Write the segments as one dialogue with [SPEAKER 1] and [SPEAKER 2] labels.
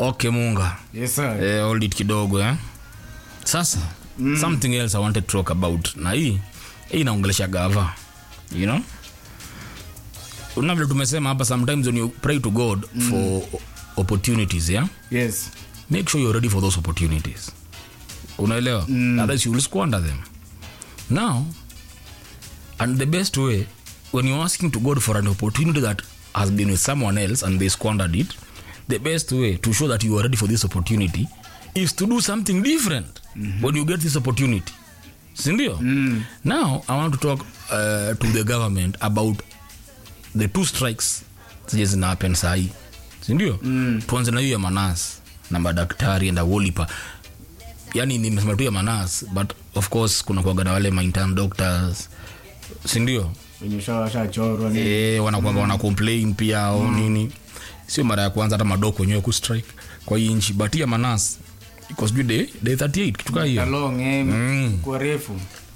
[SPEAKER 1] okay munga
[SPEAKER 2] Yes, sir.
[SPEAKER 1] eh, hold it kidogo eh? sasa mm. something else i wanted to talk about na hii hii inaongelesha gava you know una vile tumesema hapa sometimes when you pray to god mm. for opportunities yeah?
[SPEAKER 2] Yes.
[SPEAKER 1] make sure you're ready for those opportunities unaelewa mm. otherwise you will squander them now and the best way when you're asking to god for an opportunity that has been with someone else and they squandered it the best way to show that you are ready for this opportunity is to do something different mm-hmm. when you get this opportunity sindio mm. now i want to talk uh, to the government about the two strikes zenye zina happen sahii sindio mm. tuanze na hiyo ya manas na madaktari enda wolipa yani nimesema tu ya manas but of course kuna kuaga na wale maintan doctors sindio
[SPEAKER 2] Wenye usha- washachorwa ni-
[SPEAKER 1] e, wanakuaga wana complain pia au nini sio mara ya kwanza hata madoko wenyewe kustrike kwa hii nchi but ya manas iko sijui day day 38 kitu kaa hiyo
[SPEAKER 2] Kalong, eh,
[SPEAKER 1] Mm.
[SPEAKER 2] kwa refu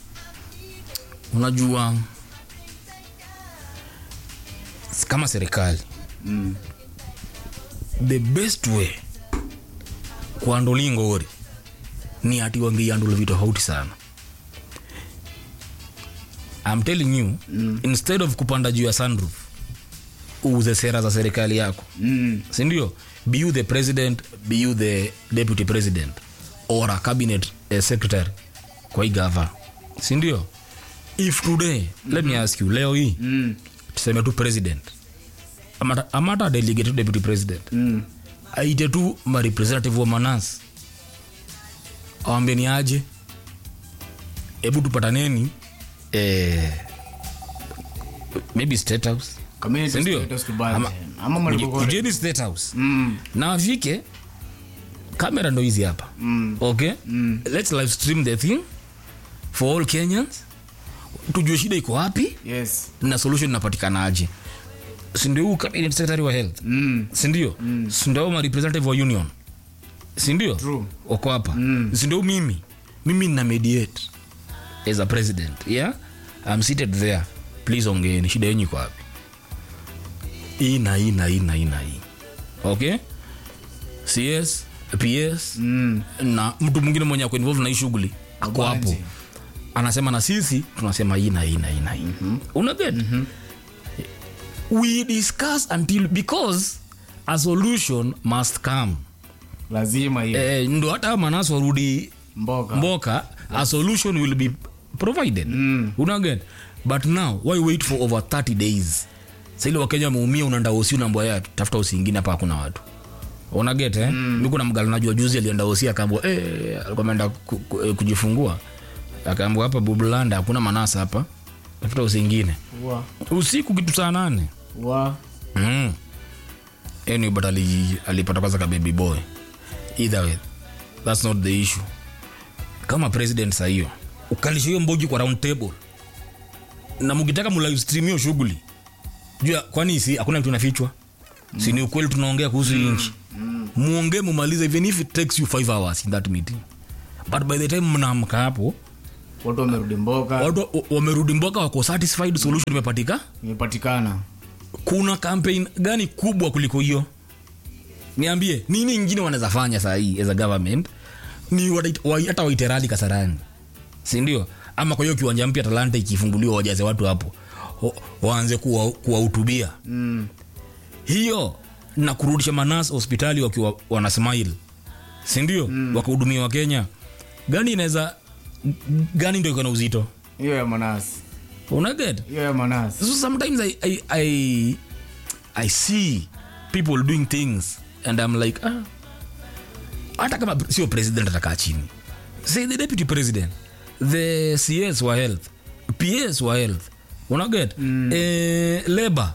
[SPEAKER 1] unajua s- kama serikali
[SPEAKER 2] Mm.
[SPEAKER 1] the best way kuanduli ngori ni ati wangeiandula vitu tofauti sana I'm telling you mm. instead of kupanda juu ya sunroof uuze sera za serikali yako
[SPEAKER 2] Mm.
[SPEAKER 1] sindio be you the president be you the deputy president or a cabinet uh, secretary kwa hii gava sindio if today mm-hmm. let me ask you leo hii
[SPEAKER 2] Mm.
[SPEAKER 1] tuseme tu president amata, amata delegate tu deputy president
[SPEAKER 2] Mm.
[SPEAKER 1] aite tu marepresentative wa manas awambie ni aje hebu tupataneni eh, maybe state house
[SPEAKER 2] Community
[SPEAKER 1] Sindio?
[SPEAKER 2] status tubanze.
[SPEAKER 1] Ama-
[SPEAKER 2] Ama mahali
[SPEAKER 1] Kuje-
[SPEAKER 2] popote.
[SPEAKER 1] kujeni state house
[SPEAKER 2] Mm.
[SPEAKER 1] na afike kamera ndo hizi hapa
[SPEAKER 2] Mm.
[SPEAKER 1] okay mm. let's live stream the thing for all kenyans tujue shida iko wapi
[SPEAKER 2] Yes.
[SPEAKER 1] na solution inapatikanaje sindio huu cabinet secretary wa health
[SPEAKER 2] Mm.
[SPEAKER 1] sindio mm. sindio ma representative wa union sindio
[SPEAKER 2] True.
[SPEAKER 1] wako hapa mm. sindio mimi mimi nina mediate as a president yeah i'm seated there please ongeeni shida yenyu iko wapi hii na hii na hii na hii na hii okay cs ps
[SPEAKER 2] Mm.
[SPEAKER 1] na mtu mwingine mwenye ako involved na hii shughuli ako hapo
[SPEAKER 2] Ubanzi.
[SPEAKER 1] anasema na sisi tunasema hii na hii na hii na hii mm-hmm. unaget mm-hmm. we discuss until because a solution must come
[SPEAKER 2] lazima hiyo
[SPEAKER 1] eh, ndo hata manas warudi
[SPEAKER 2] mboga
[SPEAKER 1] mboka a solution will be provided
[SPEAKER 2] Mm.
[SPEAKER 1] unaget but now why wait for over 30 days saili wakenya wameumia unaenda osi unaambwa ya tafuta osi ingine hapa hakuna watu unaget eh? mm. mi kuna mgala najua juzi alienda osi akaambwa eh, alikuwa ameenda ku, ku, eh, kujifungua akaambwa hapa bublanda hakuna manasa hapa tafuta osi ingine
[SPEAKER 2] wa
[SPEAKER 1] usiku kitu saa nane
[SPEAKER 2] wa
[SPEAKER 1] mm. anyway, but ali, alipata kwanza ka baby boy either way that's not the issue kama president saa hiyo ukalisha hiyo mbogi kwa round table na mkitaka mulive stream hiyo shughuli jua kwani si hakuna kitu inafichwa mm. si ni ukweli tunaongea kuhusu mm. nchi muongee mumalize even if it takes you five hours in that meeting but by the time mnaamka hapo
[SPEAKER 2] watu wamerudi mboga
[SPEAKER 1] watu wa- wamerudi mboka wako satisfied solution imepatika
[SPEAKER 2] imepatikana
[SPEAKER 1] kuna campaign gani kubwa kuliko hiyo niambie nini ingine wanaweza fanya saa hii as a government ni wata- wa- hata waite rali kasarani sindio ama kwa hiyo kiwanja mpya talanta ikifunguliwa wajaze watu hapo wa- waanze kuwa- kuwahutubia
[SPEAKER 2] mm.
[SPEAKER 1] hiyo na kurudisha manas hospitali wakiwa wana smile sindio mm. wakahudumia wakenya gani inaweza gani ndo iko na uzito
[SPEAKER 2] hiyo ya manasi
[SPEAKER 1] unaget
[SPEAKER 2] hiyo ya manasi
[SPEAKER 1] so sometimes I, I, I, I see people doing things and I'm like ah, hata kama sio president atakaa chini say the deputy president the cs wa health ps wa health unaget mm. eh, labor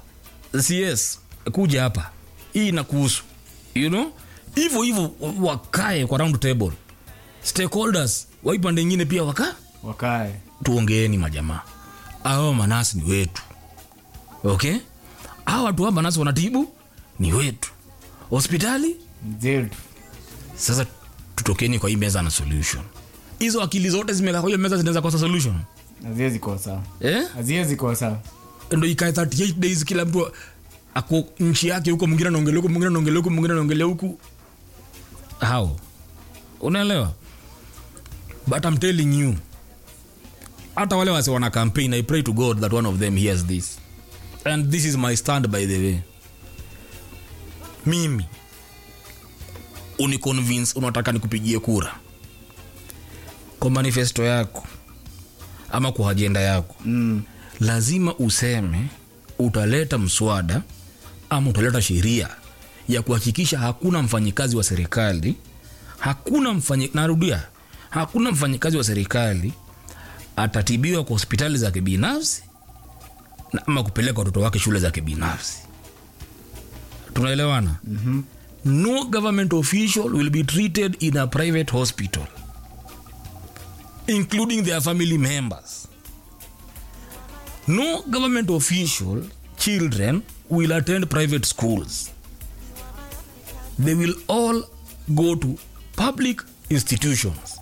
[SPEAKER 1] cs kuja hapa hii inakuhusu you know hivyo hivyo wakae kwa round table stakeholders waipande ingine pia wakaa
[SPEAKER 2] wakae
[SPEAKER 1] tuongeeni majamaa awa manasi ni wetu okay hawa watu wa manasi wanatibu ni wetu hospitali
[SPEAKER 2] zetu
[SPEAKER 1] sasa tutokeni kwa hii meza na solution hizo akili zote zimekaa kwa hiyo meza zinaweza kosa solution
[SPEAKER 2] haziwezi kosa
[SPEAKER 1] eh?
[SPEAKER 2] haziwezi kosa
[SPEAKER 1] ndo ikae 38 days kila mtu ako nchi yake huko mwingine anaongelea huku mwingine anaongelea huku mwingine anaongelea huku how unaelewa but i'm telling you hata wale wase wana campaign i pray to god that one of them hears this and this is my stand by the way mimi uniconvince unataka nikupigie kura kwa manifesto yako ama kwa ajenda yako
[SPEAKER 2] Mm.
[SPEAKER 1] lazima useme utaleta mswada ama utaleta sheria ya kuhakikisha hakuna mfanyikazi wa serikali hakuna mfanyi, narudia hakuna mfanyikazi wa serikali atatibiwa kwa hospitali za kibinafsi na ama kupeleka watoto wake shule za kibinafsi tunaelewana mm-hmm. no government official will be treated in a private hospital including their family members no government official children will attend private schools they will all go to public institutions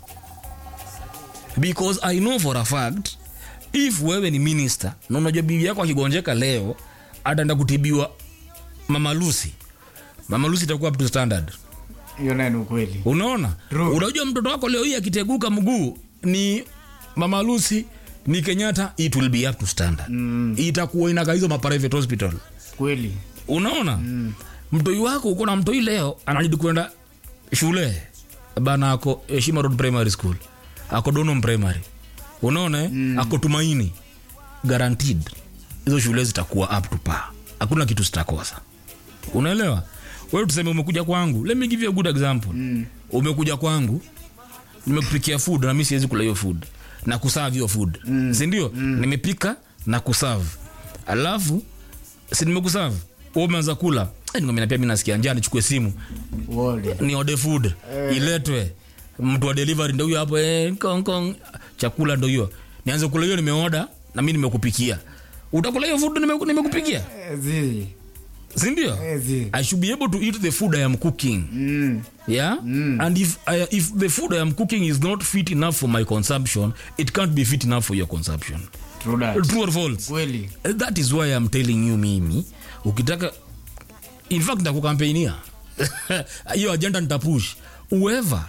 [SPEAKER 1] because i know for a fact if wewe ni minister na unajua bibi yako akigonjeka leo ataenda kutibiwa mama lucy mama lucy itakuwa up to standard
[SPEAKER 2] hiyo naye ni ukweli
[SPEAKER 1] unaona
[SPEAKER 2] True.
[SPEAKER 1] unajua mtoto wako leo hii akiteguka mguu ni mama lucy ni kenyatta it will be up to standard mm. itakuwa inaka hizo maprivate hospital
[SPEAKER 2] kweli
[SPEAKER 1] unaona mm. mtoi wako uko na mtoi leo anajidi kwenda shule bana ako heshima road primary school ako donom primary unaona mm. ako tumaini guaranteed hizo shule zitakuwa up to par hakuna kitu zitakosa unaelewa wewe tuseme umekuja kwangu let me give you a good example mm. umekuja kwangu nimekupikia food na mi siwezi kula hiyo food na kuserve hiyo food mm. sindio mm. nimepika na kuserve alafu si nimekuserve wewe umeanza kula Eh, nikwambia pia mi nasikia njaa nichukue simu
[SPEAKER 2] wole
[SPEAKER 1] ni order food iletwe mtu wa delivery ndo huyo hapo eh, kong, kong. chakula ndo hiyo nianze kula hiyo nimeoda na mi nimekupikia utakula hiyo food nime- nimekupikia
[SPEAKER 2] zi
[SPEAKER 1] sindio
[SPEAKER 2] Eh, zi
[SPEAKER 1] i should be able to eat the food i am cooking
[SPEAKER 2] Mm.
[SPEAKER 1] yeah and if I, if the food i am cooking is not fit enough for my consumption it can't be fit enough for your consumption
[SPEAKER 2] True that.
[SPEAKER 1] true or false
[SPEAKER 2] kweli
[SPEAKER 1] that is why i'm telling you mimi ukitaka in fact ntakukampeinia hiyo agenda nitapush whoever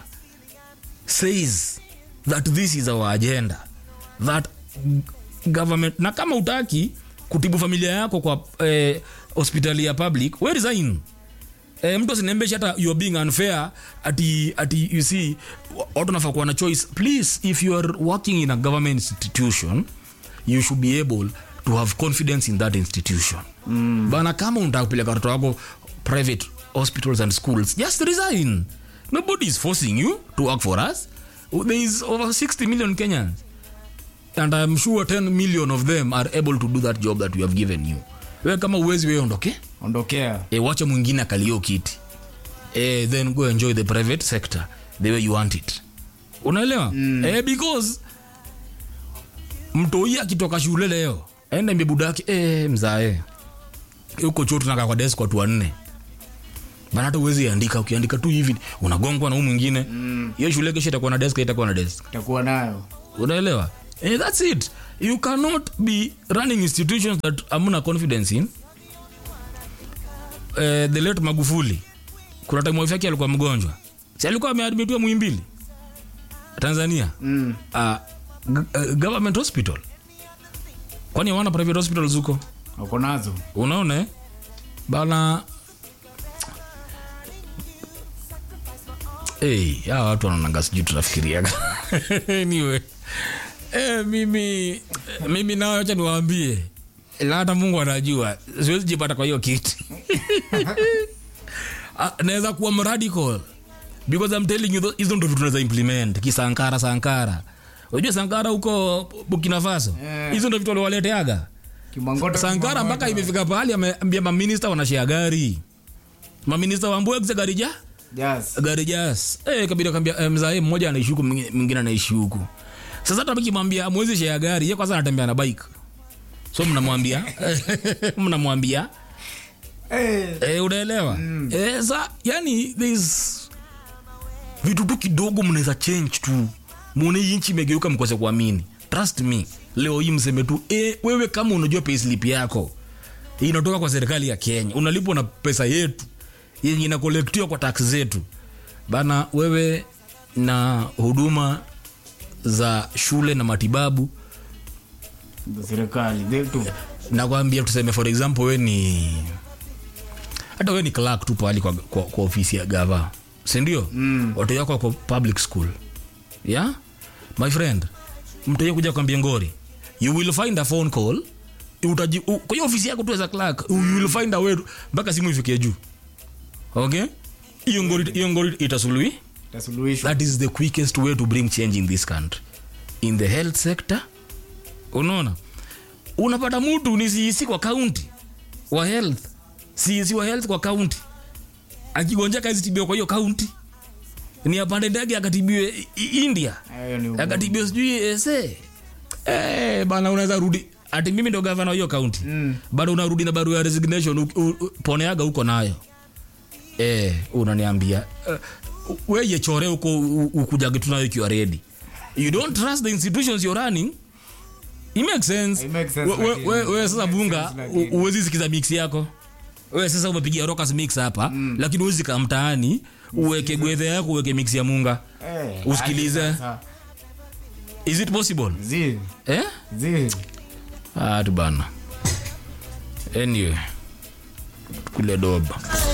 [SPEAKER 1] says that this is our agenda that government na kama utaki kutibu familia yako kwa eh, hospitali ya public we resign eh, mtu asiniambeshe hata you're being unfair ati, ati you see wa- watu nafaa kuwa na choice please if you are working in a government institution you should be able to have confidence in that institution mm. bana kama unataka kupeleka watoto wako private hospitals and schools just resign nobody is forcing you to work for us there is over 60 million kenyans and i'm sure 10 million of them are able to do that job that we have given you we kama uwezi we ondoke
[SPEAKER 2] ondokea
[SPEAKER 1] e, wacha mwingine akalio kiti e, then go enjoy the private sector the way you want it unaelewa mm. e, because mtoi akitoka shule leo enda mbie budaki e, mzae huko chuo tunakaa kwa desk watu wanne bana hata uwezi andika ukiandika tu hivi unagongwa na huu mwingine hiyo mm. shule kesho itakuwa na desk itakuwa na desk
[SPEAKER 2] takuwa nayo
[SPEAKER 1] unaelewa eh, that's it you cannot be running institutions that amuna confidence in eh, the late magufuli kuna time wife yake alikuwa mgonjwa si alikuwa ameadmitiwa muimbili tanzania
[SPEAKER 2] mm.
[SPEAKER 1] uh, g- uh, government hospital kwani hawana private hospitals huko
[SPEAKER 2] wako nazo
[SPEAKER 1] unaona eh? bana hey, hawa watu wanaonanga sijui tunafikiriaga anyway eh, mimi mimi nao acha niwaambie na hata mungu anajua siwezi jipata kwa hiyo kiti Ah, naweza kuwa mradical because I'm telling you tho- hizo ndo vitu tunaweza implement kisankara sankara unajua sankara huko burkina faso
[SPEAKER 2] Eh.
[SPEAKER 1] hizo ndo vitu waliwaleteaga
[SPEAKER 2] kimangota
[SPEAKER 1] sankara mpaka imefika pahali ameambia maminista wanashea gari maminista wambwegze gari ja
[SPEAKER 2] yes.
[SPEAKER 1] gari jas eh, kabila kambia eh, mzae mmoja anaishi huku mwingine mwingine anaishi huku sasa hata mkimwambia mwezi share gari ye kwanza anatembea na bike so mnamwambia mnamwambia
[SPEAKER 2] hey.
[SPEAKER 1] eh, unaelewa mm. eh, sa yani there's vitu tu kidogo mnaweza change tu muone hii nchi imegeuka mkose kuamini trust me leo hii mseme tu eh, wewe kama unajua payslip yako inatoka kwa serikali ya kenya unalipwa na pesa yetu yenye inakolektiwa kwa tax zetu bana wewe na huduma za shule na matibabu
[SPEAKER 2] za serikali zetu
[SPEAKER 1] nakwambia tuseme for example we ni hata we ni clerk tu pahali kwa, kwa, kwa ofisi ya gava sindio mm. watoto wako wako public school yeah my friend mtoto kuja kwambia ngori you will find a phone call utaji u- kwa hiyo ofisi yako tu as a clerk you will find a way to- mpaka simu ifikie juu okay hiyo ngori hiyo ngori itasuluhi
[SPEAKER 2] tasuluhishwa
[SPEAKER 1] that is the quickest way to bring change in this country in the health sector unaona unapata mtu ni cec kwa kaunti wa health cec wa health kwa kaunti akigonjeka azitibiwa kwa hiyo kaunti ni apande ndege akatibiwe I- I- india
[SPEAKER 2] Hayo ni uongo.
[SPEAKER 1] akatibiwa sijui ese eh, bana unaweza rudi ati mimi ndo gavana wa hiyo kaunti
[SPEAKER 2] Mm.
[SPEAKER 1] bado unarudi na barua ya resignation u- u- u- poneaga huko nayo eh, unaniambia uh, weye chore huko u- ukujage tunayo ikiwa ready you don't trust the institutions you're running it makes sense
[SPEAKER 2] It makes sense,
[SPEAKER 1] We- we-
[SPEAKER 2] lakini-
[SPEAKER 1] we- we sasa
[SPEAKER 2] it makes
[SPEAKER 1] bunga
[SPEAKER 2] sense, lakini-
[SPEAKER 1] u- uwezi sikiza mix yako we sasa umepigia rokas mix hapa mm. lakini uwezi kaa mtaani uweke gwedhe yako uweke mix ya munga
[SPEAKER 2] Eh,
[SPEAKER 1] usikilize.
[SPEAKER 2] aje sasa.
[SPEAKER 1] is it possible
[SPEAKER 2] zi
[SPEAKER 1] eh?
[SPEAKER 2] zi
[SPEAKER 1] ah, tu bana anyway kule doba